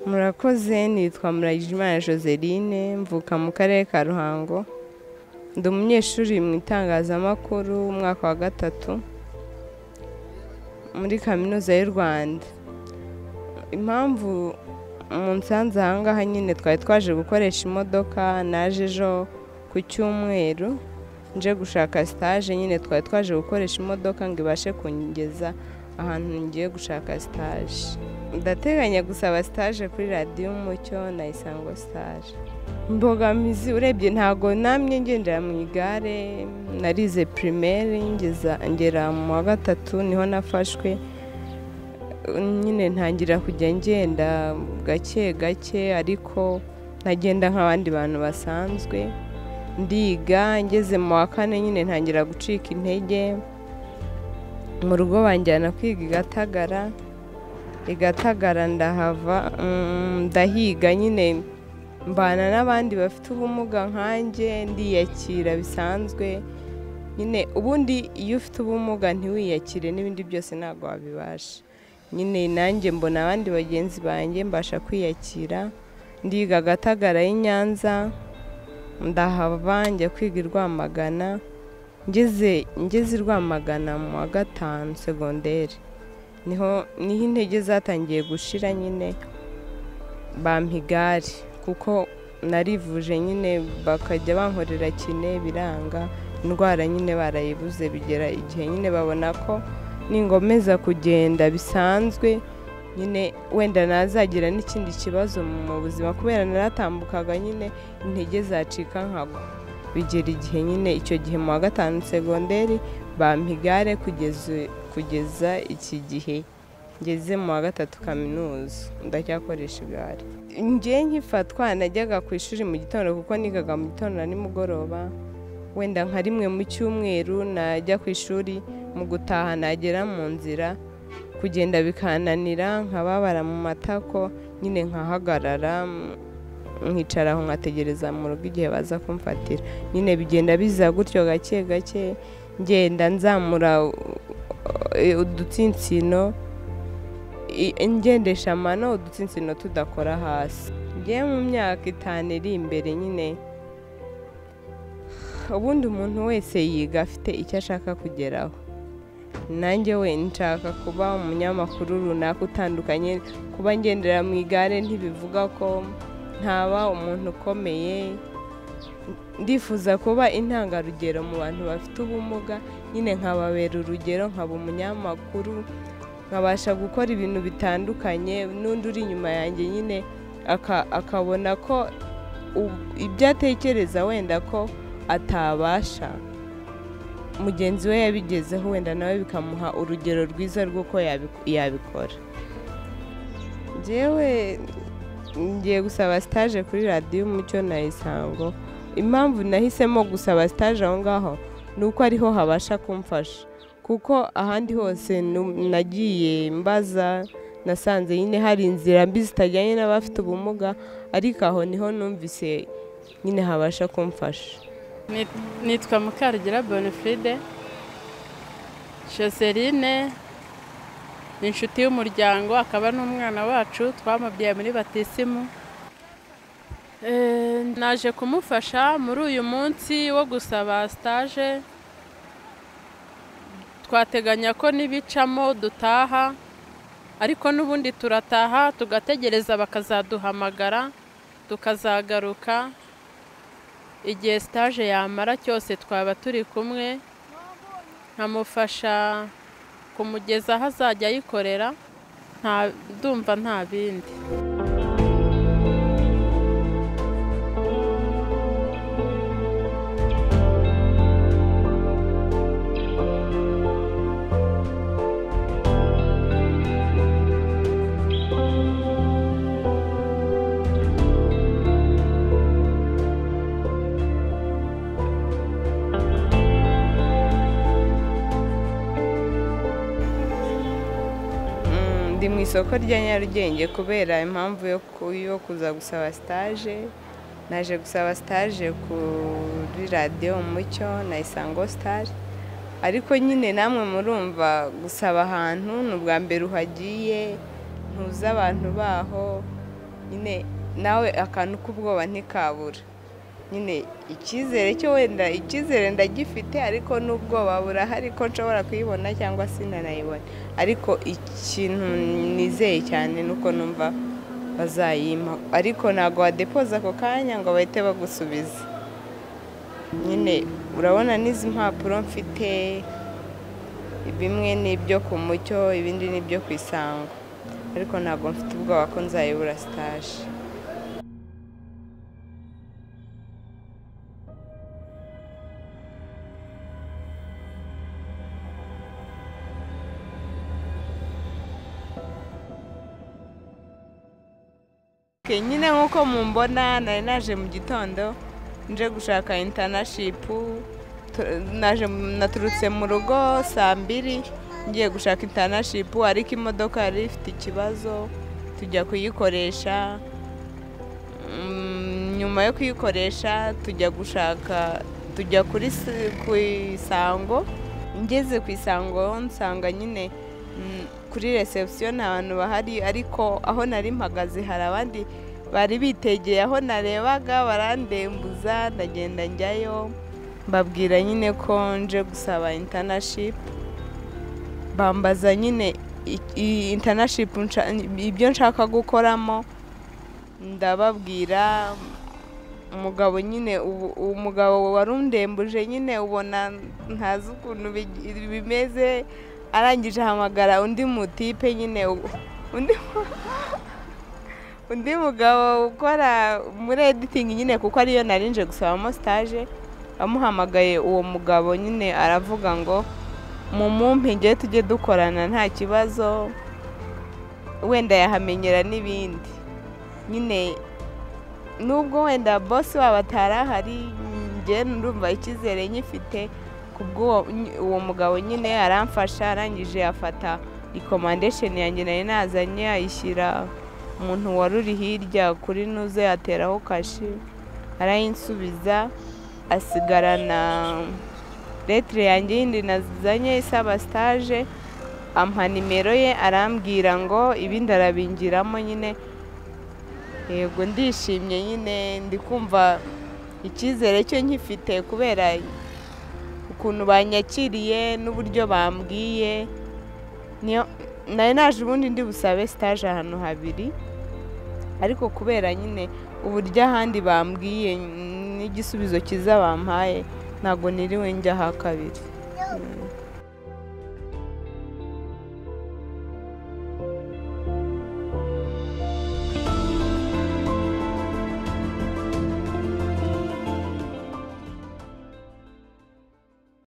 murakoze nitwa murayijimana joseline mvuka mu karere ka ruhango ndi umunyeshuri mu itangazamakuru umwaka wa gatatu muri kaminuza y'u rwanda impamvu mu nsanze ahangaha nyine twari twaje gukoresha imodoka naje ejo ku cyumweru nje gushaka sitaje nyine twari twaje gukoresha imodoka ngo ibashe kungeza ahantu ngiye gushaka sitaje ndateganya gusaba sitaje kuri radiyo umucyo na isango sitaje imbogamizi urebye ntabwo namwe ngendera mu igare narize pirimeri ngera mu wa gatatu niho nafashwe nyine ntangira kujya ngenda gake gake ariko ntagenda nk'abandi bantu basanzwe ndiga ngeze mu wa kane nyine ntangira gucika intege mu rugo banjyana kwiga igatagara igatagara ndahava ndahiga nyine mbana n'abandi bafite ubumuga nkanjye ndiyakira bisanzwe nyine ubundi iyo ufite ubumuga ntiwiyakire n'ibindi byose ntabwo wabibasha nyine nanjye mbona abandi bagenzi banjye mbasha kwiyakira ndiga agatagara y'inyanza ndahava njya kwiga i rwamagana ngeze i rwamagana mu wa gatanu segonderi niho niho intege zatangiye gushira nyine bampa igare kuko narivuje nyine bakajya bankorera kine biranga indwara nyine barayibuze bigera igihe nyine babona ko ningomeza kugenda bisanzwe nyine wenda nazagira n'ikindi kibazo mu buzima kubera naratambukaga nyine intege zacika nkagwa bigera igihe nyine icyo gihe mu wa gatanu segonderi bampa igare kugeza iki gihe ngeze mu wa gatatu kaminuza ndacyakoresha igare njye nkifatwa najyaga ku ishuri mu gitondo kuko nigaga mu gitondo na nimugoroba wenda nka rimwe mu cyumweru najya ku ishuri mu gutaha nagera mu nzira kugenda bikananira nkababara mu matako nyine nkahagarara nkicara aho nkategereza mu rugo igihe baza kumfatira nyine bigenda biza gutyo gake gake ngenda nzamura udutsinsino ngendesha amano udutsinsino tudakora hasi ngiye mu myaka itanu iri imbere nyine ubundi umuntu wese yiga afite icyo ashaka kugeraho nanjye we nshaka kuba umunyamakuru runaka utandukanye kuba ngendera mu igare ntibivuga ko ntaba umuntu ukomeye ndifuza kuba intangarugero mu bantu bafite ubumuga nyine nkababera urugero nkaba umunyamakuru nkabasha gukora ibintu bitandukanye n'undi uri inyuma yanjye nyine akabona ko ibyo atekereza wenda ko atabasha mugenzi we yabigezeho wenda nawe bikamuha urugero rwiza rw'uko yabikora ngewe ngiye gusaba sitaje kuri radiyo umucyo na isango impamvu nahisemo gusaba sitaje aho ngaho ni uko ariho habasha kumfasha kuko ahandi hose nagiye mbaza nasanze nyine hari inzira mbi zitajyanye n'abafite ubumuga ariko aho niho numvise nyine habasha kumfasha nitwa mukarugira bonifide joseline ni inshuti y'umuryango akaba n'umwana wacu twamubyaye muri batisimu naje kumufasha muri uyu munsi wo gusaba sitaje twateganya ko n'ibicamo dutaha ariko n'ubundi turataha tugategereza bakazaduhamagara tukazagaruka igihe sitaje yamara cyose twaba turi kumwe nkamufasha kumugeza aho azajya ayikorera ndumva nta bindi isoko rya nyarugenge kubera impamvu yo ku- yo kuza gusaba sitaje naje gusaba sitaje kuri radiyo umucyo na isango sitaje ariko nyine namwe murumva gusaba ahantu ni ubwa mbere uhagiye ntuzi abantu baho nyine nawe akantu k'ubwoba ntikabura nyine icyizere cyo wenda icyizere ndagifite ariko n'ubwoba burahari ko nshobora kuyibona cyangwa sinanayibona ariko ikintu nizeye cyane ni uko numva bazayima ariko ntabwo wadepoza ako kanya ngo bahite bagusubiza nyine urabona n'izi mpapuro mfite bimwe ni ibyo ku mucyo ibindi ni ibyo ku isango ariko ntabwo mfite ubwoba ko nzayibura sitaje Okay, nyine nk'uko mumbona nari naje mu gitondo nje gushaka intanashipu naje naturutse mu rugo saa mbiri ngiye gushaka intanashipu ariko imodoka yari ifite ikibazo tujya kuyikoresha Mm, nyuma yo kuyikoresha tujya gushaka tujya kuri s- ku isango ngeze ku isango nsanga nyine mm, kuri reception nta bantu bahari ariko aho nari mpagaze hari abandi bari bitegeye aho narebaga barandembuza ndagenda njyayo mbabwira nyine ko nje gusaba intanashipu bambaza nyine intanashipu ibyo nshaka gukoramo ndababwira umugabo nyine ubu- uwo mugabo wari undembuje nyine ubona ntazi ukuntu bigi- bimeze arangije ahamagara undi mutipe nyine u- undi undi mugabo ukora muri editingi nyine kuko ariyo narinje gusabamo sitaje amuhamagaye uwo mugabo nyine aravuga ngo mumumpe njye tujye dukorana nta kibazo wenda yahamenyera n'ibindi nyine nubwo wenda bosi wabo atari ahari njye ndumva icyizere nyifite kubw'uwo ny- uwo mugabo nyine aramfasha arangije afata ikomandesheni yanjye nari nazanye ayishyira umuntu wari uri hirya kuri nuze ateraho kashi arayinsubiza asigarana letire yanjye yindi nazanye isaba sitaje ampa nimero ye arambwira ngo ibindi arabingiramo nyine yego ndishimye nyine ndi kumva icyizere cyo nkifite kubera ukuntu banyakiriye n'uburyo bambwiye niyo nari naje ubundi ndi busabe sitaje ahantu habiri ariko kubera nyine uburyo ahandi bambwiye n'igisubizo cyiza bampaye ntabwo niriwe njya aha kabiri Mm.